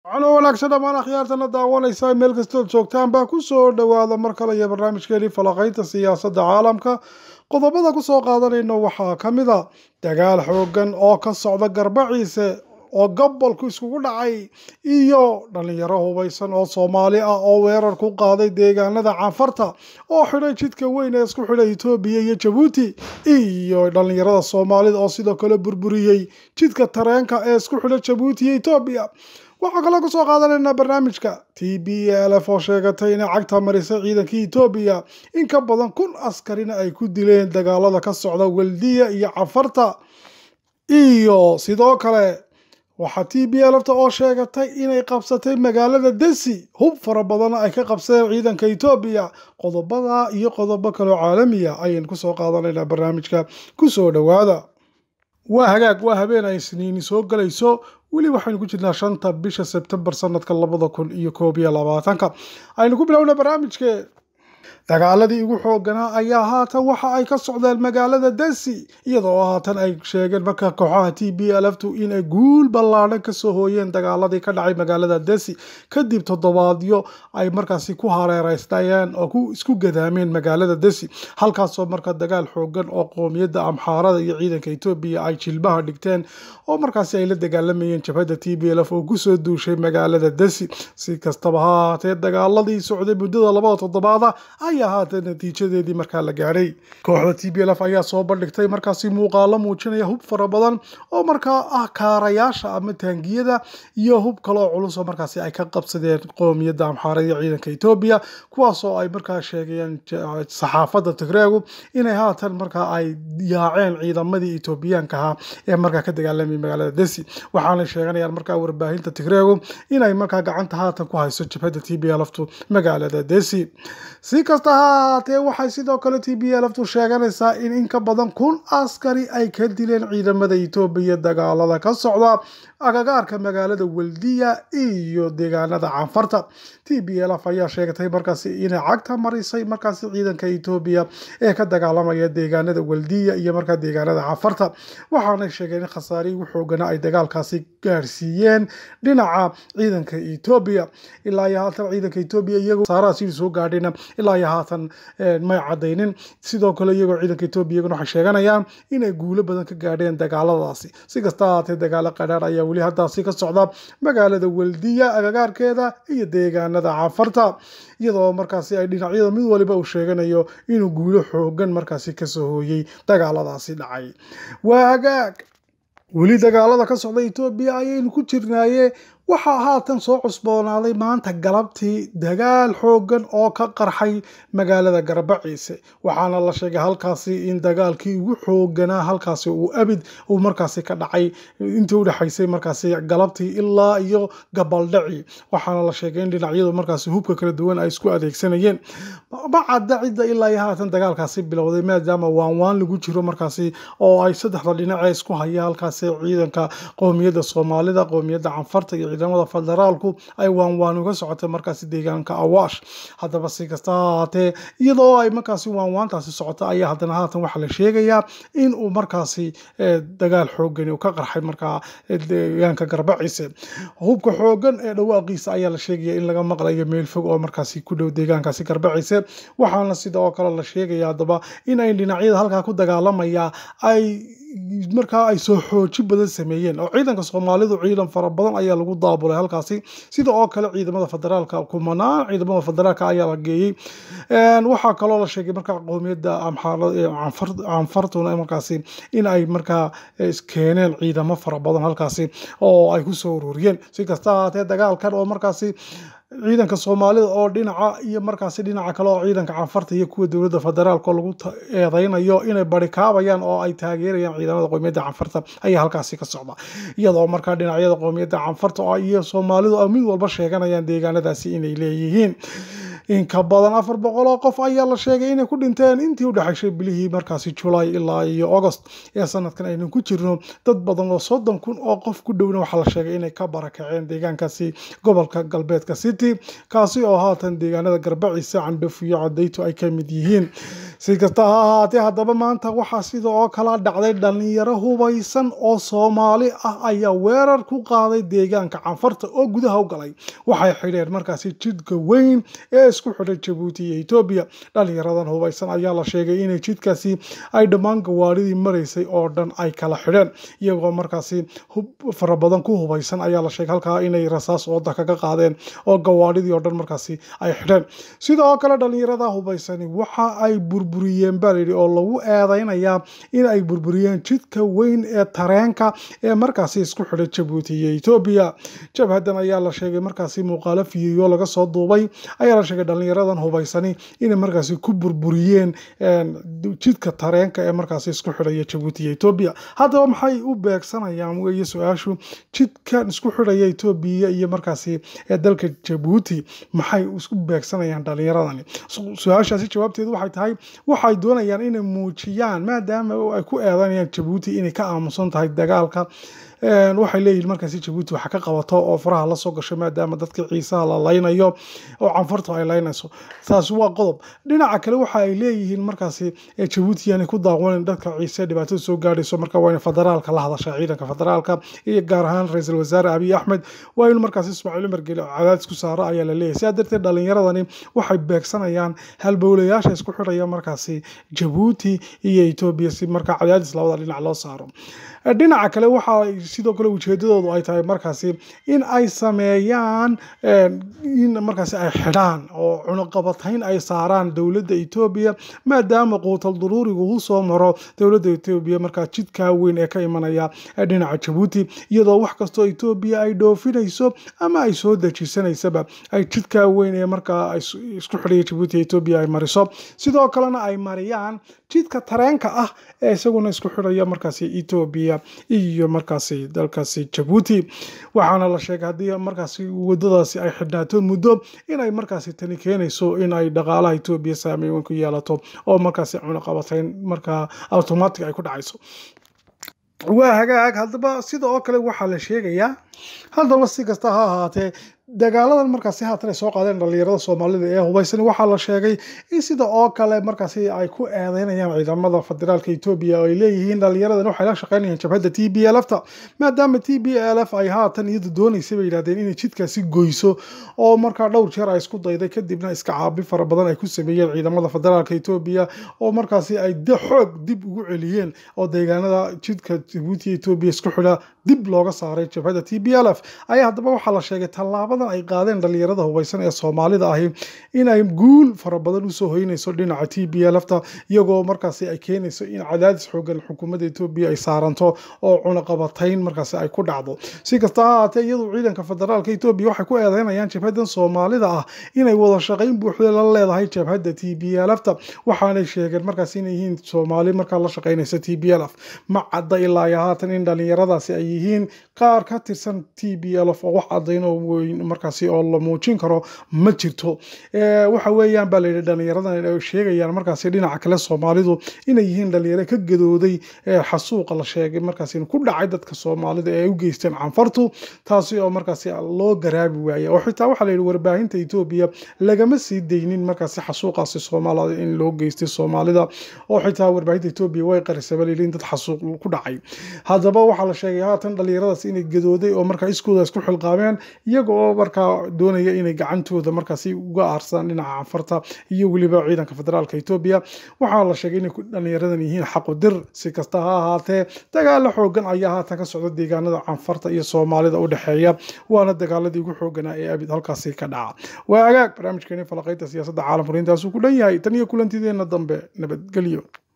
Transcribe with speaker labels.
Speaker 1: calo wanaagsan dhammaan akhyaartana daawanaysa meel kastood joogtaan baa ku soo dhowaada mar kale iyo barnaamijkeeni falaqaynta siyaasadda caalamka qodobada ku soo qaadanayno waxaa ka mid a dagaal xoogan oo ka socda garbaciise oo gobolku iskugu dhacay iyo dhallinyaro hubaysan oo soomaali ah oo weerar ku qaaday deegaanada canfarta oo xidhay jidka weyn ee isku xidhay etoobiya iyo jabuuti iyo dhallinyarada soomaalida oo sidoo kale burburiyey jidka tareenka ee isku xidha jabuuti iyo etoobiya waxaa kaloo kusoo qaadanaynaa barnaamijka t b l f oo sheegatay inay cagta marisay ciidankii etoobiya in ka badan kun askarina ay ku dileen dagaalada ka socda weldiya iyo cafarta iyo sidoo kale waxaa t b lfta oo sheegatay inay qabsatay magaalada desi hub fara badanna ay ka qabsadeen ciidanka etoobiya qodobada iyo qodobo kaloo caalamiya ayaynu kusoo qaadanaynaa barnaamijka kusoo dhowaada waa hagaag waa habeen ay isniini soo galayso weli waxaynu ku jirnaa shanta bisha sebtembar sanadka labada kun iyo koob iyo labaatanka aynu ku bilowna barnaamijke dagaaladii ugu xooganaa ayaa haatan waxa ay ka socdeen magaalada desi iyadoo haatan ay sheegeen marka kooxaha t b lftu inay guul ballaadhan kasoo hooyeen dagaaladii ka dhacay magaalada desi kadib toddobaadyo ay markaasi ku hareereysnayeen oo ku isku gadaameen magaalada desi halkaasoo marka dagaal xoogan oo qoomiyadda amxaarada iyo ciidanka etoobiya ay jilbaha dhigteen oo markaasi ay la dagaalamayeen jabhadda t b lf oo kusoo duushay magaalada desi si kastaba ha haatee dagaaladii socday muddada labada toddobaada ayaa haatan natiijadeedii markaa la gaadhay kooxda t b lf ayaa soo bandhigtay markaasi muuqaalo muujinaya hub fara badan oo markaa ah kaarayaasha ama taangiyada iyo hub kaloo culus oo markaasi ay ka qabsadeen qoomiyadda amxaarada iyo ciidanka etoobiya kuwaasoo ay markaa sheegayeen saxaafadda tigreegu inay haatan markaa ay yaaceen ciidamadii etoobiyaanka ahaa ee markaa ka dagaalamay magaalada desi waxaanay sheeganayaan markaa warbaahinta tigreegu inay markaa gacanta haatan ku hayso jabhadda t b lftu magaalada desi si kasta ha ahaatee waxay sidoo kale t b lftu sheeganaysaa in in ka badan kun askari ay ka dileen ciidamada etoobiya dagaalada ka socda agagaarka magaalada weldiya iyo deegaanada canfarta t b lf ayaa sheegatay markaasi inay cagta marisay markaasi ciidanka etoobiya ee ka dagaalamaya deegaanada weldiya iyo markaa deegaanada canfarta waxaanay sheegeen in khasaarihii ugu xoogana ay dagaalkaasi gaarsiiyeen dhinaca ciidanka etoobiya ilaa iyo haatan ciidanka etoobiya iyagoo khasaaraha sidii soo gaadhayna ilaa iyo haatan may cadaynin sidoo kale iyagoo ciidanka etoobiya iyaguna waxay sheeganayaan inay guulo badan ka gaadheen dagaaladaasi si kasta ahaatee dagaalo qadhaar ayaa weli haddaasi ka socda magaalada weldiya agagaarkeeda iyo deegaanada canfarta iyadoo markaasi ay dhinacyada mid waliba uu sheeganayo inuu guulo xoogan markaasi kasoo hooyey dagaaladaasi dhacay waa hagaag weli dagaalada ka socda etoobiya ayaynu ku jirnaaye waxaa haatan soo cusboonaaday maanta galabtii dagaal xoogan oo ka qarxay magaalada garbaciise waxaana la sheegay halkaasi in dagaalkii ugu xooganaa halkaasi uu abid uu markaasi ka dhacay intii udhexaysay markaasi galabtii ilaa iyo gabaldhaci waxaana la sheegay in dhinacyadu markaasi hubka kala duwan ay isku adeegsanayeen ma cadda cidda ilaa iyo haatan dagaalkaasi bilowday maadaama waanwaan lagu jiro markaasi oo ay saddexda dhinacee isku haya halkaasi ciidanka qoomiyadda soomaalida qoomiyadda canfarta iyo ciidamada federaalku ay waanwaan uga socotay markaasi deegaanka awaash haddaba si kasta ha ahaatee iyadoo ay markaasi waanwaantaasi socota ayaa haddana haatan waxaa la sheegayaa in uu markaasi dagaal xoogan uu ka qarxay markaa deegaanka garbaciise hubka xoogan ee dhawaaqiisa ayaa la sheegaya in laga maqlayo meel fog oo markaasi ku dhow deegaankaasi garbaciise waxaana sidoo kale la sheegaya haddaba in ay dhinacyada halkaa ku dagaalamaya ay markaa ay soo xooji badan sameeyeen oo ciidanka soomaalidu ciidan fara badan ayaa lagu daabulay halkaasi sida oo kale ciidamada federaalka kumanaan ciidamada federaalka ayaa la geeyey waxaa kaloo la sheegay markaa qoomiyadda canfartuna markaasi in ay markaa keeneen ciidamo fara badan halkaasi oo ay kusoo ururiyeen si kasta ahaatee dagaalkan oo markaasi ciidanka soomaalida oo dhinaca iyo markaasi dhinaca kale oo ciidanka canfarta iyo kuwa dowladda federaalk oo lagu eedeynayo inay barikaabayaan oo ay taageerayaan ciidamada qoomiyadda canfarta ayaa halkaasi ka socda iyadoo markaa dhinacyada qoomiyadda canfarta iyo soomaalidu mid walba sheeganayaan deegaanadaasi inay leeyihiin in ka badan afar boqol oo qof ayaa la sheegay inay ku dhinteen intii u dhexaysay bilihii markaasi julaay ilaa iyo agost ee sanadkan aynu ku jirno dad badan oo soddon kun oo qof ku dhowna waxaa la sheegay inay ka barakaceen deegaankaasi gobolka galbeedka city kaasi oo haatan deegaanada garbaciisa candhuf iyo cadayto ay ka mid yihiin si kasta ha ahaatee haddaba maanta waxaa sida oo kala dhacday dhalinyaro hubaysan oo soomaali ah ayaa weerar ku qaaday deegaanka canfarta oo gudaha u galay waxay xidheen markaasi jidka weyn ee isku xidhay jabuuti iyo etoobiya dhalinyaradan hubaysan ayaa la sheegay inay jidkaasi ay dhammaan gawaadhidii maraysay oo dhan ay kala xidheen iyagoo markaasi fara badan ku hubaysan ayaa la sheegay halkaa inay rasaas ooda kaga qaadeen oo gawaadhidii oo dhan markaasi ay xidheen sidoo kale dhalinyarada hubaysani waxa ay burburiyeen baa layidhi oo lagu eedeynayaa in ay burburiyeen jidka weyn ee tareenka ee markaasi isku xidhay jabuuti iyo etoobiya jabhadan ayaa la sheegay markaasi muuqaalo fiyeyo laga soo duubay ayaa la sheegay dhalinyaradan hubaysani inay markaasi ku burburiyeen jidka tareenka ee markaasi isku xidhaya jabuuti iyo etoobiya haddaba maxay u beegsanayaan weeye su-aashu jidkan isku xidhaya etoobiya iyo markaasi dalka jabuuti maxay isku beegsanayaan dhalinyaradani su-aashaasi jawaabteedu waxay tahay waxay doonayaan inay muujiyaan maadaama ay ku eedanayaan jabuuti inay ka aamusan tahay dagaalka waxay leeyihiin markaasi jabuuti waxa ka qabato oo faraha lasoo gasho maadaama dadka ciisaha la laynayo oo canfartu ay laynayso taasi waa qodob dhinaca kale waxa ay leeyihiin markaasi jabuuti yaanay ku daawanin dadka ciise dhibaatada soo gaadhayso marka waa in federaalka la hadasha ciidanka federaalka iyo gaar ahaan ra-iisul wasaare abiy axmed waa in markaasi ismaaciil umar geli cadaadis ku saaro ayaa la leeyahay sidaa darteed dhalinyaradani waxay beegsanayaan halbowlayaasha isku xidhaya markaasi jabuuti iyo etoobiya si markaa cadaadis labada dhinac loo saaro dhinaca kale waxa sidoo kale ujeedadoodu ay tahay markaasi in ay sameeyaan in markaasi ay xidhaan oo cunuqabatayn ay saaraan dowladda etoobiya maadaama quutal duruurigu uu soo maro dowladda etoobiya markaa jidkaa weyn ee ka imanaya dhinaca jabuuti iyadoo wax kastoo etoobiya ay dhoofinayso ama ay soo dejisanaysaba ay jidkaa weyn ee markaa isku xidhaya jabuuti etoobiya ay mariso sidoo kalena ay mariyaan jidka tareenka ah ee isaguna isku xidhaya markaasi etoobiya iyo markaasi dalkaasi jabuuti waxaana la sheegay haddii markaasi wadadaasi ay xidhnaato muddo inay markaasi tani keenayso in ay dhaqaalaha etoobiya saameyn weyn ku yeelato oo markaasi cunaqabatayn markaa automatic ay ku dhacayso waa hagaag haddaba sida oo kale waxaa la sheegayaa haddaba si kasta ha ahaatee dagaaladan markaasi haatan ay soo qaadeen dhalinyarada soomaalida ee hubaysan waxaa la sheegay in sida oo kale markaasi ay ku eedeynayaan ciidamada federaalka etoobiya oo ay leeyihiin dhalinyaradan waxay la shaqeynayaan jabhadda t b l f ta maadaama t b l f ay haatan iyadu doonaysa bay yidhahdeen inay jidkaasi goyso oo markaa dhowr jeer ay isku dayday kadibna iska caabi fara badan ay ku sameeyeen ciidamada federaalka etoobiya oo markaasi ay xoog dib ugu celiyeen oo deegaanada jidka jabuuti etoobiya isku xidha dib looga saaray jabhadda t b l f ayaa haddaba waxaa la sheegay tallaabada ay qaadeen dhalinyarada hubaysan ee soomaalida ahi inay guul fara badan usoo hoynayso dhinaca t b l fta iyagoo markaasi ay keenayso in cadaadis xoogan xukuumadda etoobiya ay saaranto oo cunaqabatayn markaasi ay ku dhacdo si kasta ha ahaatee iyadu ciidanka federaalka etoobiya waxay ku eedeynayaan jabhadan soomaalida ah inay wada shaqayn buuxda la leedahay jabhadda t b l fta waxaanay sheegeen markaasi inay yihiin soomaali markaa la shaqaynaysa t b l f ma cadda ilaa iyo haatan in dhalinyaradaasi ay yihiin qaar ka tirsan t b l f oo wax cadayn oo weyn markaasi oo la muujin karo ma jirto waxa weeyaan baa layidhi dhalinyaradan ay sheegayaan markaasi dhinaca kale soomaalidu inay yihiin dhalinyaro ka gadooday xasuuqa la sheegay markaasi ku dhacay dadka soomaalida ee ay u geysteen canfartu taasi oo markaasi loo garaabi waaya oo xitaa waxaa layidhi warbaahinta etoobiya lagama sii daynin markaasi xasuuqaasi soomaalida in loo geystay soomaalida oo xitaa warbaahinta etoobiya way qarisaba layidhi in dad xasuuq ku dhacay haddaba waxaa la sheegay haatan dhalinyaradaas inay gadooday oo markaa iskooda isku xilqaameen iyaga oo markaa doonaya inay gacantooda markaasi uga aarsadaan dhinaca canfarta iyo weliba ciidanka federaalka etoobiya waxaa la sheegay inay dhalinyaradan yihiin xaqudir si kasta ha ahaatee dagaalo xoogan ayaa haatan ka socda deegaanada canfarta iyo soomaalida u dhexeeya waana dagaaladii ugu xooganaa ee abid halkaasi ka dhaca waa agaag barnaamijkeeni falaqaynta siyaasadda caalamku intaasuu ku dhan yahay tan iyo kulantideena dambe nabadgelyo